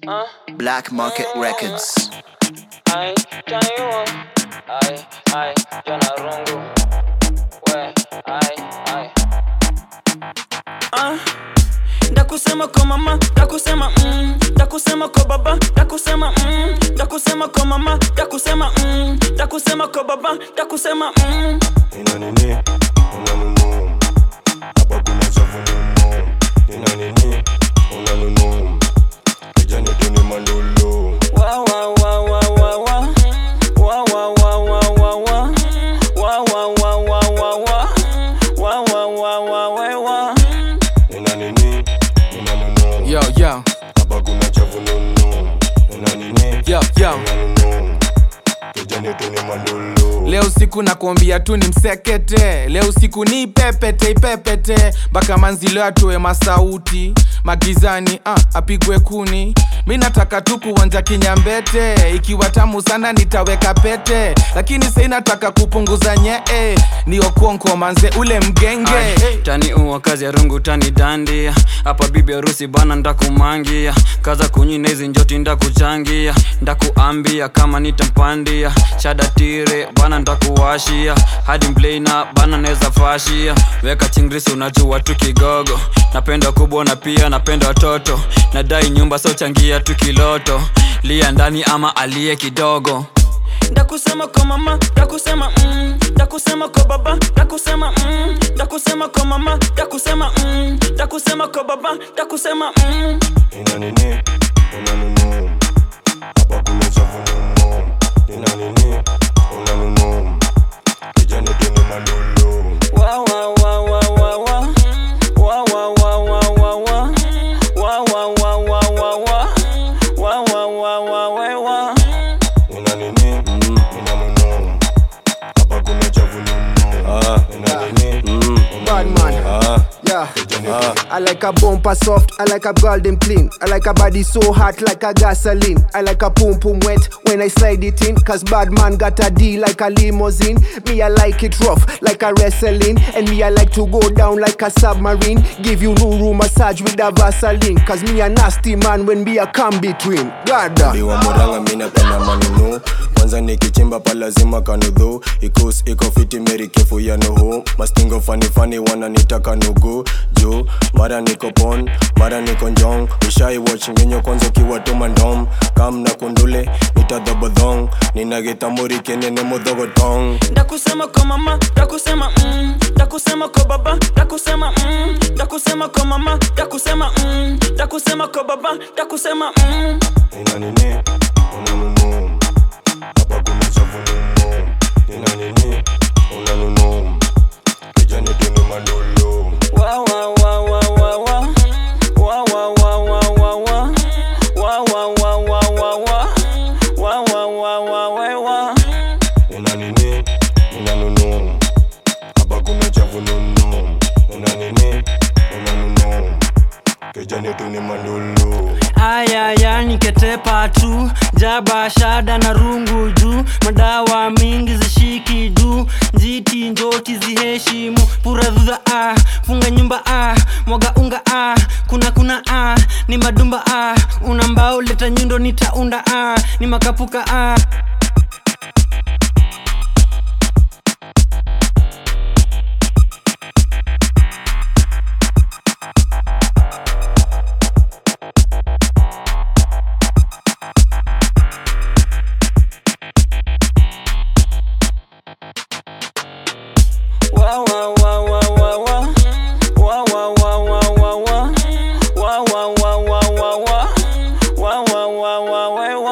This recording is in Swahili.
Black Market Records. Ai, taniwa. Ai, ai, jana rungu. We, ai, ai. Ah, ndakusema kwa mama ndakusema mm, ndakusema kwa baba ndakusema mm, ndakusema kwa mama ndakusema mm, ndakusema kwa baba ndakusema mm. Nina nini? Una nunu. Hapa kuna chafu nunu. Nina nini? Una nunu. Kijani tu ni mandolo. Wa, wa, wa, wa, wa, wa. Wa, wa, wa, wa, wa, wa. Wa, wa, wa, wa, wa, wa. Wa, wa, wa, wa, wa, wa. Nina nini? Una nunu. Yo, yo, Hapa kuna chafu nunu. Nina nini? yo, yo. Una nunu. Kijani tu ni mandolo. Leo siku nakuambia tu ni msekete, leo siku ni ipepete ipepete, mpaka manzilo atoe masauti magizani, ah, apigwe kuni. Mi nataka tu kuonja kinyambete, ikiwa tamu sana nitaweka pete, lakini sai nataka kupunguza nyee, ni okonko manze ule mgenge Ai, tani uwa kazi ya rungu tani dandia hapa bibi harusi bana ndakumangia kaza kunyina hizi njoti ndakuchangia ndakuambia kama nitampandia shada tire bana ndakuwashia hadi mblena bana neza fashia weka chingrisi unajua tu kigogo napenda kubwa na pia napenda watoto nadai nyumba so changia tu kiloto lia ndani ama aliye kidogo ndakusema kwa mama ndakusema mm, ndakusema kwa baba ndakusema mm, ndakusema kwa mama ndakusema mm, ndakusema kwa baba ndakusema mm. Nina nini? Una nunu. Hapa kuna chafu nunu. Nina nini? Una nunu. Kijani tu ni mandolo. Wa, wa, wa, wa, wa, wa. Wa, wa, wa, wa, wa, wa. Wa, wa, wa, wa, wa, wa. Wa, wa, wa, wa, wa, wa. Nina nini? Nina nunu. Hapa kuna chafu nunu. Nina nini? Bad man. Yeah. I like a bumper soft, I like a golden clean. I like a body so hot like a gasoline. I like a pum pum wet when I slide it in. Cause bad man got a D like a limousine. Me, I like it rough like a wrestling. And me, I like to go down like a submarine. Give you no room massage with a Vaseline. Cause me a nasty man when me a come between. God. Biwa muranga mina penda manunu kwanza nikichimba pa lazima kanudhu ikus iko fiti meri kefu ya nuhu mastingo fani fani wananitaka nugu juu mara niko pon mara niko njong ushai watch ngenyo kwanza ukiwa tuma ndom kam na kundule nitadhobodhong ninagitamuri kenene mudhogotong ndakusema kwa mama ndakusema mm, ndakusema kwa baba ndakusema mm, ndakusema kwa mama ndakusema mm, ndakusema kwa baba ndakusema mm. nina nini una nunu hapa kuna chafu nunu nina nini una nunu kijani tu ni mandolo Wa, wa, wa, wa, wa, wa. Wa, wa, wa, wa, wa, wa. Wa, wa, wa, wa, wa, wa. Wa, wa, wa, wa, wa, wa. Una nini? Una nunu. Hapa kuna chafu nunu. Una nini? Una nunu. Kijani tu ni mandolo. ayaya niketepa tu jaba shada na rungu juu madawa mingi zishiki juu njiti njoti ziheshimu puradhudha ah, funga nyumba ah, mwaga unga ah, kuna kuna ah, ni madumba ah, una mbao leta nyundo nitaunda ah, ni makapuka ah.